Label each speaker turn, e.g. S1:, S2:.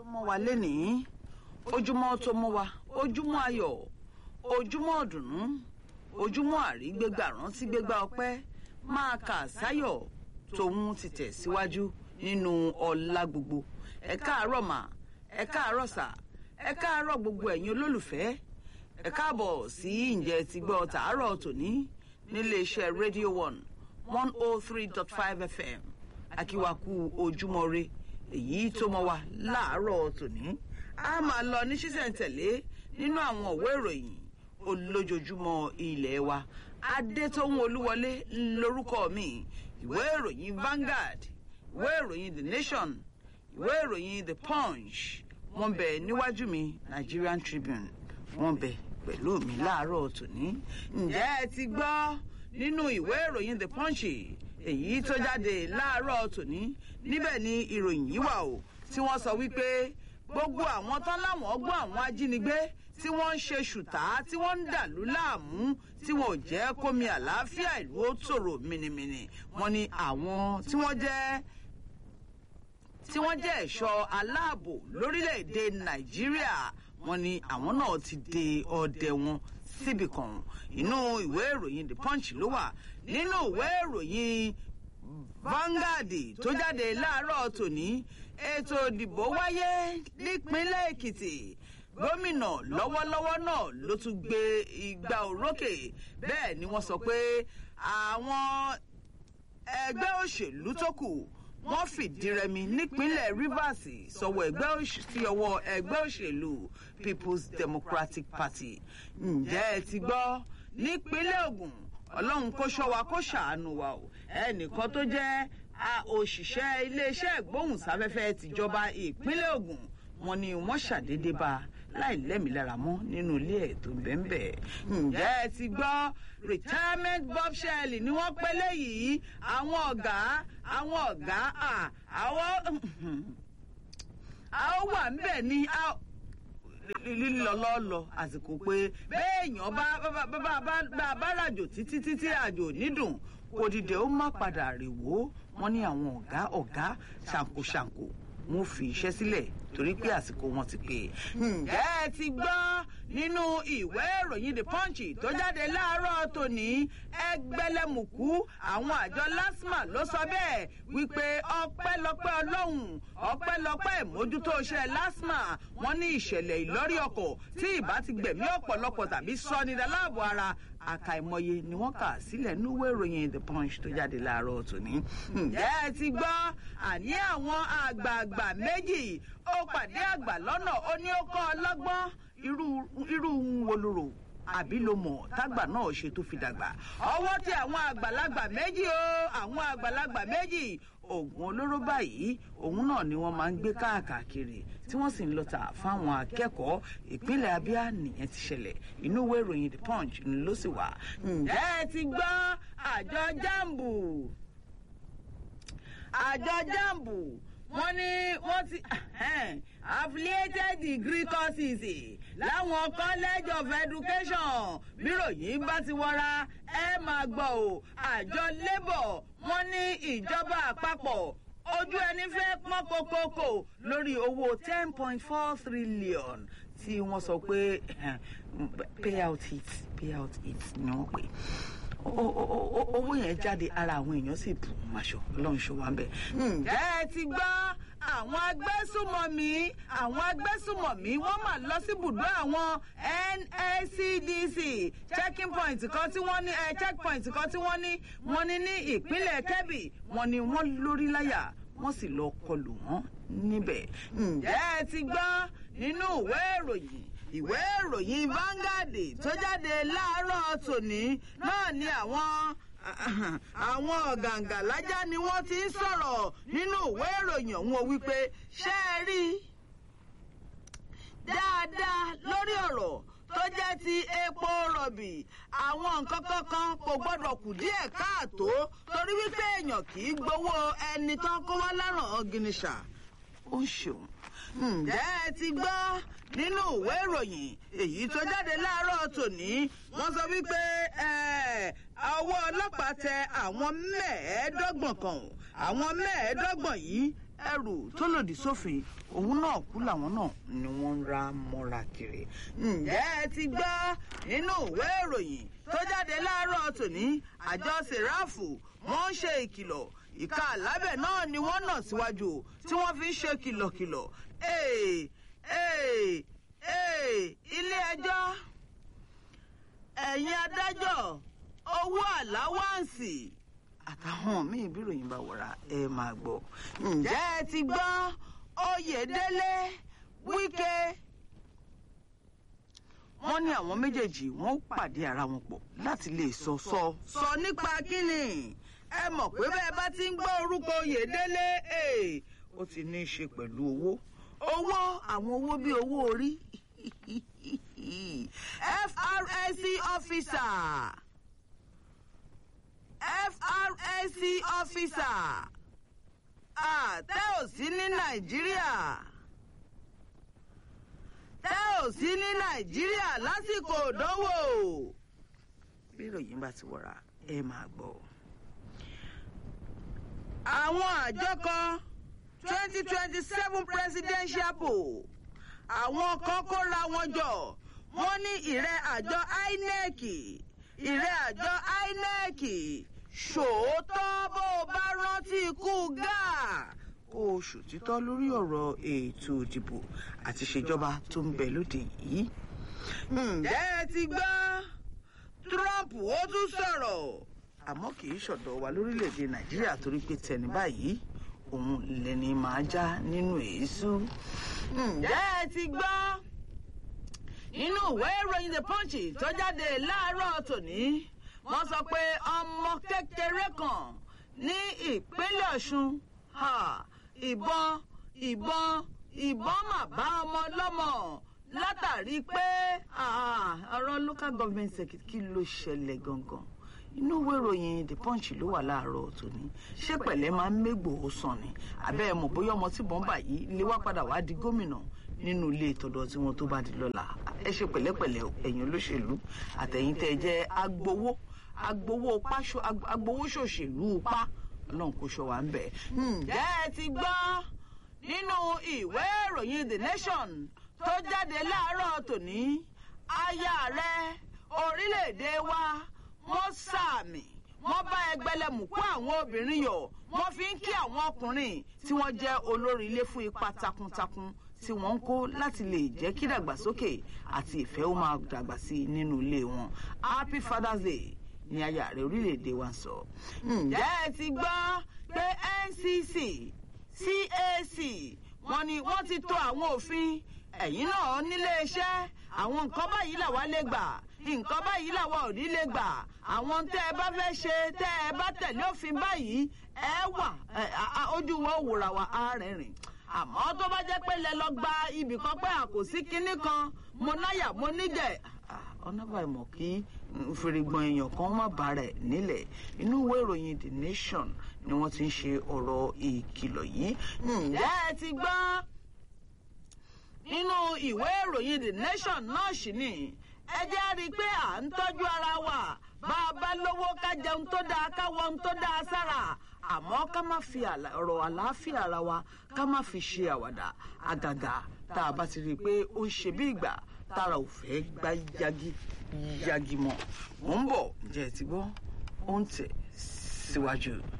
S1: mọ́ wa lénìí ojúmọ́ tó mọ́ wa ojúmọ́ ayọ̀ ojúmọ́ ọ̀dùnnú ojúmọ́ àrígbégbà rántí gbégbá ọpẹ́ máa kà sáyọ̀ tòun ti tẹ̀ síwájú nínú ọlá gbogbo ẹ káàárọ̀ mà ẹ káàárọ̀ sà ẹ káàárọ̀ gbogbo ẹ̀yin olólùfẹ́ ẹ káàbọ̀ sí ǹjẹ́ ti gbọ́ tàárọ̀ tòní nílé iṣẹ́ radio one one oh three dot five fm akíwaku ojúmọ́ re èyí tó mọ́ wa láàárọ̀ tòní a máa lọ ní ṣísẹ̀ntẹ̀lé nínú àwọn òwe ìròyìn olójoojúmọ́ ilé wa adétóhun olúwọlé lórúkọ mi ìwé ìròyìn Vanguard ìwé ìròyìn the nation ìwé ìròyìn the punch wọ́n bẹ níwájú mi Nigerian Tribune wọ́n bẹ pẹ̀lú mi láàárọ̀ tòní ǹjẹ́ ẹ ti gbọ́ nínú ìwé ìròyìn the punch èyí tó jáde láàárọ̀ tòní níbẹ̀ ni ìròyìn yìí wà o tí wọ́n sọ wípé gbogbo àwọn tán láwọn ọgbọ́n àwọn ajínigbé tí wọ́n ń ṣe ṣùtá tí wọ́n ń dàlú láàmú tí wọn ò jẹ́ kómi àlàáfíà ìlú ó tòrò mìnìmìnì wọ́n ní àwọn tí wọ́n jẹ́ tí wọ́n jẹ́ ẹ̀ṣọ́ aláàbò lórílẹ̀‐èdè nàìjíríà wọ́n ní àwọn náà ti de ọdẹ wọn síbì kan inú ìwé ìròyìn the punch ló wà nínú ìwé ìròyìn Vanguard tó jáde láàárọ̀ tòní ètò ìdìbò wáyé nípínlẹ̀ èkìtì gómìnà lọ́wọ́lọ́wọ́ náà ló tún gbé ìgbà òrókè bẹ́ẹ̀ ni wọ́n sọ pé àwọn ẹgbẹ́ òṣèlú tó kù wọ́n fìdí rẹmi nípínlẹ̀ Rivers sọ̀wọ́ ẹgbẹ́ sí ọwọ́ ẹgbẹ́ òṣèlú People's Democratic Party ǹjẹ́ ẹ ti gbọ́ nípínlẹ̀ Ògùn ọlọ́run kó ṣọ́ wa kó ṣàánú wa o ẹnìkan tó jẹ́ òṣìṣẹ́ iléeṣẹ́ ìgbóhùnsáfẹ́fẹ́ tìjọba ìpínlẹ̀ Ògùn wọ́n ní wọ́n ṣàdédé bá láì lẹ́mìílára mọ́ nínú ilé ẹ̀ tó bẹ́ẹ̀ ǹjẹ́ ẹ ti gbọ́ retirement bombshell ni wọ́n pẹ́ léyìí àwọn ọ̀gá àwọn ọ̀gá àwọn àwọn wà ń bẹ̀ ní lílọlọ́lọ àsìkò pé béèyàn bá bá ràjò títí títí àjò nídùn kò dìde ó má padà rèwó wọn ní àwọn ọ̀gá ọ̀gá ṣàǹkóṣàǹkó wọn fi iṣẹ́ sílẹ̀ torí pé àsìkò wọn ti pé. ǹjẹ́ ẹ ti gbọ́ nínú ìwé ìròyìn the punch tó jáde láàárọ̀ tòní ẹgbẹ́lẹ́mùkú àwọn àjọ lasma ló sọ bẹ́ẹ̀ wípé ọpẹ́lọpẹ́ ọlọ́run ọpẹ́lọpẹ́ ìmójútó iṣẹ́ lasma wọ́n ní ìṣẹ̀lẹ̀ ìlọ́rí ọkọ̀ tí ìbá ti gbẹ̀mí ọ̀pọ̀lọpọ̀ tàbí sọ́nidaláàbò ara àkàìmọye ni wọ́n kà sílẹ̀ níwé ìròyìn the punch tó jáde láàárọ̀ tòní. ǹjẹ́ ẹ ti gbọ́ àní àwọn àgbààgbà méjì ó pàdé àgbà lọ́nà ó ní ó kọ́ ọlọ́gbọ́n irú wo ló rò àbí ló mọ̀ tágbà náà ṣe tó fi dàgbà. ọwọ́ tí àwọn àgbàlagbà méjì o àwọn àgbàlagbà méjì oògùn olóró báyìí òun náà ni wọ́n máa ń gbé káàkiri tí wọ́n sì ń lọ tà fáwọn akẹ́kọ̀ọ́ ìpínlẹ̀ Abia nìyẹn ti ṣẹlẹ̀ inú ìwé ìròyìn the punch ló sì wà. ǹjẹ́ ẹ ti gbọ́ àjọ jambu àjọ jambu wọ́n ní wọ́n ti affiliated degree courses láwọn college of education bíròyìn bá ti wọra ẹ máa gbọ́ o àjọ labour wọ́n ní ìjọba àpapọ̀ ojú ẹni fẹ́ pọ́n kókókò lórí owó ten point four trillion tí wọ́n sọ pé payout it payout it ni wọ́n pè owó yẹn jáde ara àwọn èèyàn sì bù máṣọ ọlọ́run ṣọ wá ń bẹ̀. ǹjẹ́ ẹ ti gbọ́ àwọn agbésùmọ̀mí àwọn agbésùmọ̀mí wọ́n mà lọ sí ibùdó àwọn NSCDC checking point kan tí wọ́n ní ẹ checkpoint kan tí wọ́n ní wọ́n ní ní ìpínlẹ̀ Kebbi wọ́n ní wọ́n lórí láyà wọ́n sì lọ kọlù wọ́n níbẹ̀. ǹjẹ́ ẹ ti gbọ́ nínú ìwé ìròyìn ìwé ìròyìn Vanguard tó jáde láàárọ̀ tòní náà ni àwọn àwọn ọ̀gàǹgàlájà ni wọ́n ti ń sọ̀rọ̀ nínú ìwé ìròyìn ọ̀hún wípé ṣé ẹ rí dáadáa lórí ọ̀rọ̀ tó jẹ́ ti epo rọ̀bì àwọn nǹkan kankan kò gbọ́dọ̀ kù díẹ̀ káàtó torí wípé èèyàn kì í gbowó ẹni tán kó wá láràn gínísà ó ń ṣeun ǹjẹ́ ẹ ti gbọ́ nínú ìwé ìròyìn èyí tó jáde láàárọ̀ tòní wọ́n sọ wípé ọwọ́ ọlọ́pàá tẹ àwọn mẹ́ẹ̀ẹ́dọ́gbọ̀n kan àwọn mẹ́ẹ̀ẹ́dọ́gbọ̀n yìí ẹrù tó lòdì sófin òun náà kú làwọn náà ni wọ́n ń ra mọ́ra kiri. ǹjẹ́ ẹ ti gbọ́ nínú ìwé ìròyìn tó jáde láàárọ̀ tòní àjọ sèráàfù wọ́n ń ṣe ìkìlọ̀ ìka àlábẹ̀ náà ni wọ́n nà síwájú tí wọ́n fi ń ṣe kìlọ̀kìlọ̀ ee ee ee ilé ẹjọ́ ẹ̀yin adájọ́ owó àláwáǹsì àtàwọn míì bí ìròyìn bá wọra ẹ máa gbọ́. ǹjẹ́ ẹ ti gbọ́ oyèdélé wíkẹ́ wọ́n ní àwọn méjèèjì wọ́n pàdé ara wọn pọ̀ láti lè sọ sọ sọ nípa kíni ẹ mọ̀ pé bẹ́ẹ̀ bá ti ń gbọ́ orúkọ oyèdélé ó ti ní í ṣe pẹ̀lú owó owó àwọn owó bíi owó orí FRSC officer FRSC officer àtẹ́ ò sí ní Nàìjíríà tẹ́ ò sí ní Nàìjíríà lásìkò òdánwò bí ìròyìn bá ti wọ̀ra ẹ máa gbọ́. àwọn àjọ kan twenty twenty seven presidential poll àwọn kan kóra wọn jọ wọ́n ní ìrẹ́ àjọ INEC ìrẹ́ àjọ INEC ṣòótọ́ bó o bá rántí ikú gáà kó o ṣòtítọ́ lórí ọ̀rọ̀ ètò ìdìbò àti ìṣèjọba tó ń bẹ lóde yìí. ǹjẹ́ ẹ ti gbọ́ Trump ó tún sọ̀rọ̀ àmọ́ kì í ṣọ̀dọ̀ wa lórílẹ̀‐èdè Nàìjíríà torí pé tẹni báyìí òun lẹni máa já nínú èésú. ǹjẹ́ ẹ ti gbọ́ nínú ìwé ìròyìn The Punch tó jáde láàárọ̀ tòní wọ́n sọ pé ọmọ kékeré kan ní ìpínlẹ̀ Ọ̀ṣun ìbọn ìbọn ìbọn mà bá ọmọ lọ́mọ látàrí pé ọ̀rọ̀ local government secretary kí ló ṣẹlẹ̀ gangan inú ìwé ìròyìn The Punch ló wà láàárọ̀ tòní ṣé pẹ̀lẹ́ máa ń mégbòó sàn ni àbẹ́ ẹ̀ mọ̀ bóyá ọmọ tí bọ́ńbà yìí lè wá padà wá di gómìnà nínú ilé ìtọ́dọ̀ tí wọ́n tó bá di lọ́la ẹ ṣe pẹ̀lẹ́pẹ̀lẹ́ ẹ̀yin olóṣèlú àtẹ̀yìn tẹ́ ẹ jẹ́ agbowó agbowó páṣọ agbowó ṣòṣèlú pa ọlọ́run kò ṣọ wá ń bẹ̀. ǹjẹ́ ẹ ti gbọ́ nínú ìwé ìròyìn The Nation tó jáde láàárọ̀ tòní aya rẹ̀ orílẹ̀-èdè wa wọ́n sàmì wọ́n bá ẹgbẹ̀lẹ́mùkú àwọn obìnrin yọ̀ wọ́n fi ń kí àwọn ọkùnrin tí wọ́n jẹ́ olórí ilé fún ipa takuntakun tí wọ́n ń kó láti lè jẹ́ kí dàgbàsókè àti ìfẹ́ ó máa dàgbà sí i nínú ilé wọn Happy Father's Day ní aya rẹ̀ orílẹ̀-èdè wa sọ. ǹjẹ́ ẹ ti gbọ́ pé NCC CAC wọ́n ní wọ́n ti tò àwọn òfin ẹ̀yin náà nílé iṣẹ́ àwọn nǹkan báyìí làwa lè gbà nǹkan báyìí làwa ò ní lè gbà àwọn tẹ́ ẹ bá fẹ́ ṣe tẹ́ ẹ bá tẹ̀lé òfin báyìí ẹ wà ojú wọn wòrà wà á rìnrìn àmọ́ tó bá jẹ́ pé lẹ lọ gba ibì kan pé àkòsí kinní kan mo náyà mo níjẹ̀ ọ̀nà báyìí mọ̀ kí fèrègbọ̀n èèyàn kan má bá rẹ̀ nílẹ̀ inú ìwé ìròyìn The Nation ni wọ́n ti ń ṣe ọ̀rọ̀ ìkìlọ̀ yìí ǹjẹ́ ẹ ti gbọ́ nínú ìwé ìròyìn The Nation náà sì ni ẹ jẹ́ rí i pé à ń tọ́jú ara wa bá a bá lówó ká jẹun tó dáa ká wọ ohun tó dáa sára àmọ́ ká má fi ọ̀rọ̀ àlàáfíà ara wa ká má fi ṣe àwàdà àgàgà tá a bá ti rí i pé ó ń ṣe bí ìgbà tára ò fẹ́ gbá yagi yagi mọ́ mò ń bọ̀ ǹjẹ́ ẹ ti gbọ́ ó ń tẹ̀ síwájú.